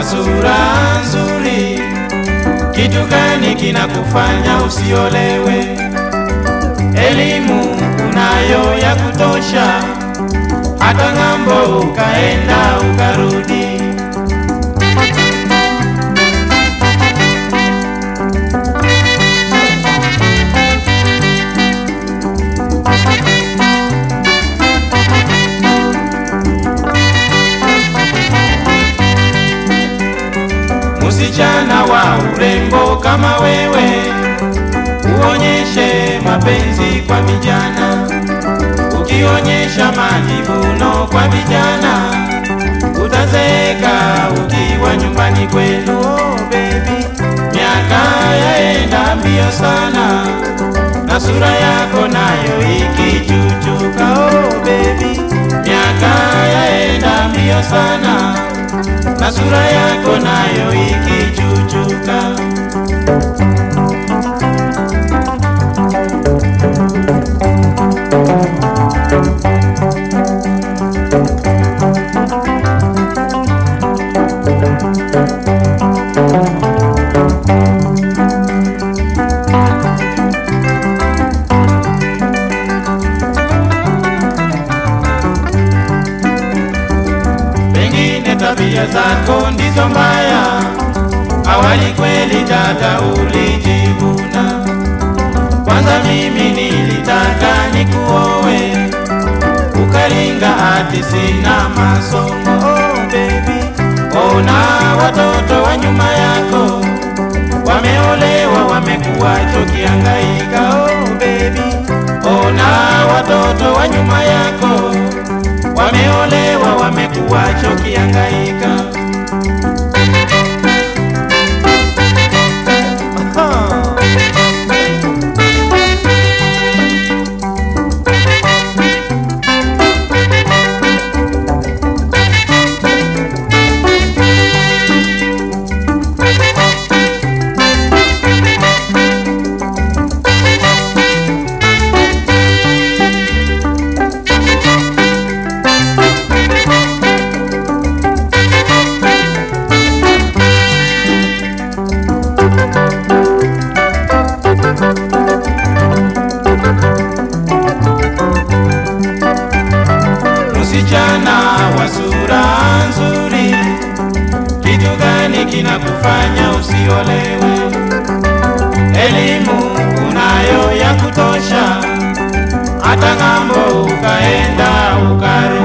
wa sura nzuri, kitu gani kinakufanya usiolewe? Elimu unayo ya kutosha, hata ng'ambo ukaenda ukarudi. Msichana wa urembo kama wewe, uonyeshe mapenzi kwa vijana. Ukionyesha majivuno kwa vijana, utazeeka ukiwa nyumbani kwenu. Oh, baby, miaka yaenda mbio sana na sura yako nayo ikichuchuka. Oh, baby, miaka yaenda mbio sana na sura yako nayo ikichuchuka. Pengine tabia zako ndizo mbaya, awali kweli dada ulijivuna. Kwanza mimi nilitaka nikuowe, ukaringa ati sina masomo. Oh baby, ona watoto wa nyuma yako wameolewa, wamekuwa chokiangaika. Oh baby, ona watoto wa nyuma yako wameolewa, wamekuwa chokiangaika. Msichana wa sura nzuri, kitu gani kinakufanya usiolewe? Elimu unayo ya kutosha, hata ng'ambo ukaenda ukarudi.